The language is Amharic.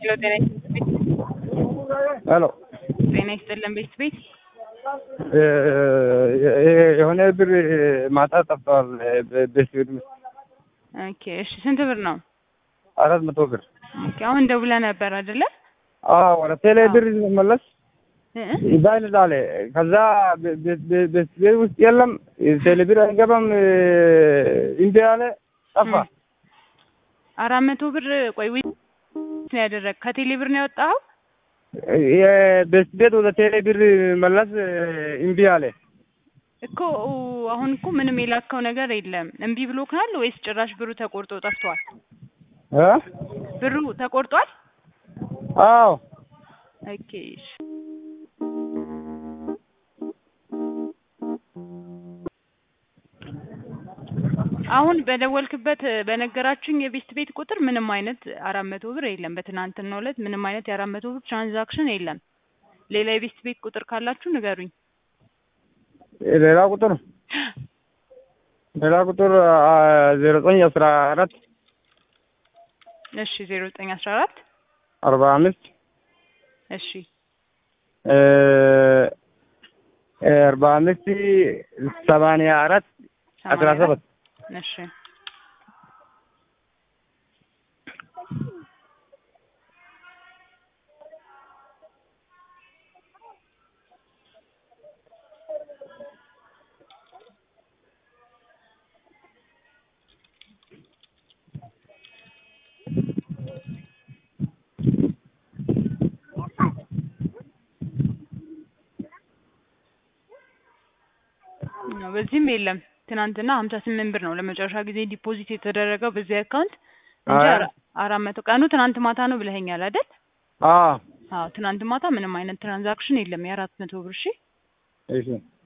ሄሎ ጤና ይስጥልኝ። ሄሎ ጤና ይስጥልን ቤት ቤት የሆነ ብር ማታ ጠፍተዋል። ቤት ቤት ውስጥ ኦኬ እሺ ስንት ብር ነው? አራት መቶ ብር ኦኬ አሁን ደውለህ ነበር አይደለ? አዎ ወደ ቴሌ ብር መለስ እ ይባል አለ። ከዛ ቤት ቤት ውስጥ የለም ቴሌ ብር አይገባም እንዲ አለ ጠፋ። አራት መቶ ብር ቆይ ዊ ነው ያደረግ ከቴሌ ብር ነው ያወጣኸው? የቤት ቤት ወደ ቴሌ ብር መለስ እምቢ አለ። እኮ አሁን እኮ ምንም የላከው ነገር የለም። እምቢ ብሎካል ወይስ ጭራሽ ብሩ ተቆርጦ ጠፍቷል? እ ብሩ ተቆርጧል? አዎ ኦኬ እሺ። አሁን በደወልክበት በነገራችሁኝ የቤስት ቤት ቁጥር ምንም አይነት አራት መቶ ብር የለም። በትናንትናው ዕለት ምንም አይነት የአራት መቶ ብር ትራንዛክሽን የለም። ሌላ የቤስት ቤት ቁጥር ካላችሁ ንገሩኝ። ሌላ ቁጥር ሌላ ቁጥር ዜሮ ዘጠኝ አስራ አራት እሺ ዜሮ ዘጠኝ አስራ አራት አርባ አምስት እሺ አርባ አምስት ሰማንያ አራት አስራ ሰባት እሺ በዚህም የለም። ትናንትና ሀምሳ ስምንት ብር ነው ለመጨረሻ ጊዜ ዲፖዚት የተደረገው በዚህ አካውንት እንጂ አይ። አራ- አራት መቶ ቀኑ ትናንት ማታ ነው ብለኸኛል አይደል? አዎ አዎ ትናንት ማታ ምንም አይነት ትራንዛክሽን የለም የአራት መቶ ብር እሺ። እሺ